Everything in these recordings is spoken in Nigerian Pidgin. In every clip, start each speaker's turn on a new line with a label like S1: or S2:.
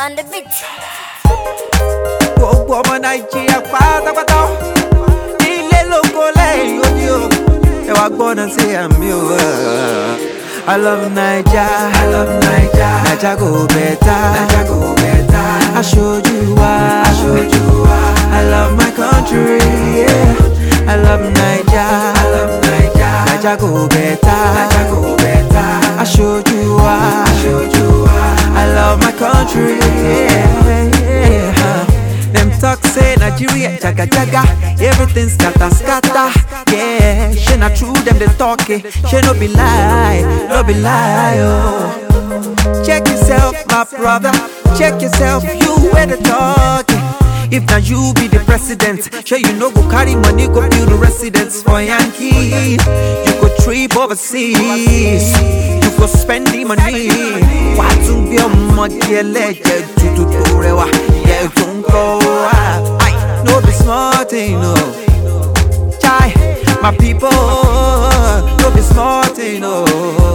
S1: on the beat.
S2: gbogbo ọmọ nàìjíríà pátápátá nílé lóko lẹ́yìn odi o ẹ wá gbọ́dọ̀ sí àmì o. I love Naija, I love Naija, Naija go better, Naija go better. Aṣojú wa, aṣojú wa. I love my country, yeah. I love Naija, I love Naija, Naija go better, Naija go better. Aṣojú wa, aṣojú wa. I love my country, yeah. yeah. Them talk say Nigeria jaga jaga, everything scatter scatter. Yeah, she not true them they talk it, she no be lie, no be lie. Oh, check yourself, my brother, check yourself, you where the talk. If now you be the president, sure you know go carry money go build the residence for Yankee. You go trip overseas, you go spend the money. Why to be a muddy legend to do to rewa? Yeah, don't go. I no be smart thing, no. Chai, my people, no be smart thing, no.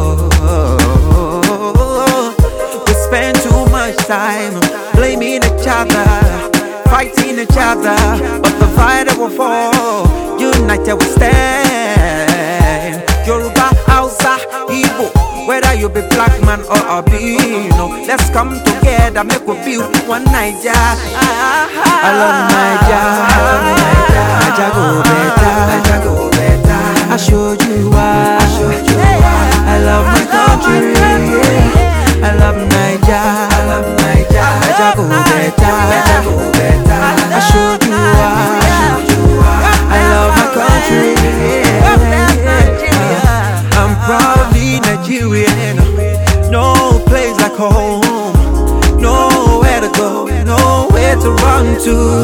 S2: We spend too much time blaming each other, fighting each other, but the fight will fall. United we stand. Yoruba, Hausa, Igbo, whether you be black man or albino, let's come together, make we build one Naija. I love Naija, I love Naija, Naija go better, Naija go better. I showed you why, I showed you why. I love my country, yeah. I love Naija, I love Naija, Naija go better, Naija go better. I showed you why, I showed you why. I love my country, yeah. I'm proudly Nigerian. No place like home. Nowhere to go, nowhere to run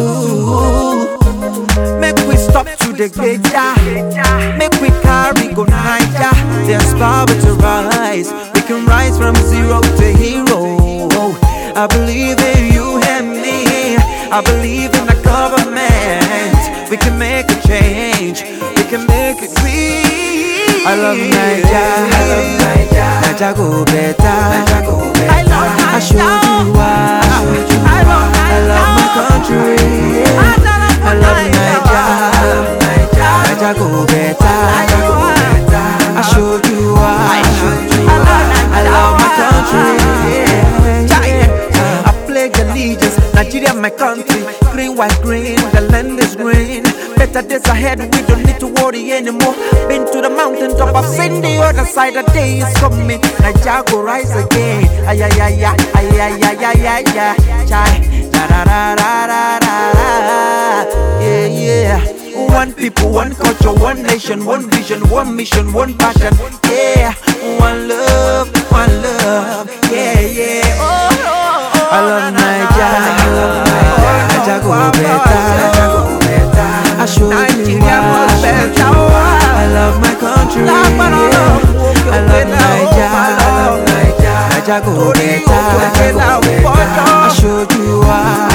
S2: to. Make we stop to the gate, Make we carry go Niger. There's power to rise. We can rise from zero to hero. I believe in you and me. I believe in the government. We can make a change. We can make it real. I love Naija. I love Naija. Naija go better. Naija go better. I showed you why. I showed you why. I love my country. yeah. I love Naija. I love Naija. Naija go better. Naija go better. I showed you why. I showed you why. I love my country. yeah, yeah. I pledge allegiance. Nigeria, my country. Green, white, green. The land is green. Better days ahead. We don't need to worry anymore. Been to the mountain top. I've seen the other side. The day is coming. Nigeria go rise again. Ay ay ay ay ay ay ay ay ay ay. Chai. Da da da da da da da. Yeah yeah. One people, one culture, one nation, one vision, one mission, one passion. Yeah. One love, one love. Yeah yeah. Oh, oh, oh. I love Naija. I love Naija. Naija go better. Naija go better. I show you why. I love my country. Yeah. I love Naija. I love Naija. Naija go better. Naija go better. I showed you why.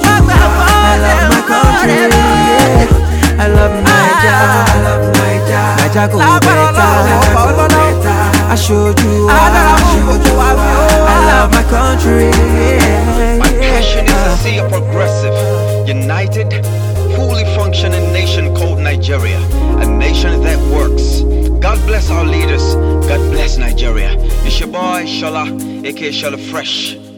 S2: I love my country. Yeah. I love Naija. I love Naija. Naija go better. Naija go better. I showed you why. I showed you why. I love my country. Yeah.
S3: My passion is to see a progressive, united, fully functioning nation called Nigeria. A nation that works. God bless our leaders. God bless Nigeria. It's your boy, Shola, aka Shola Fresh.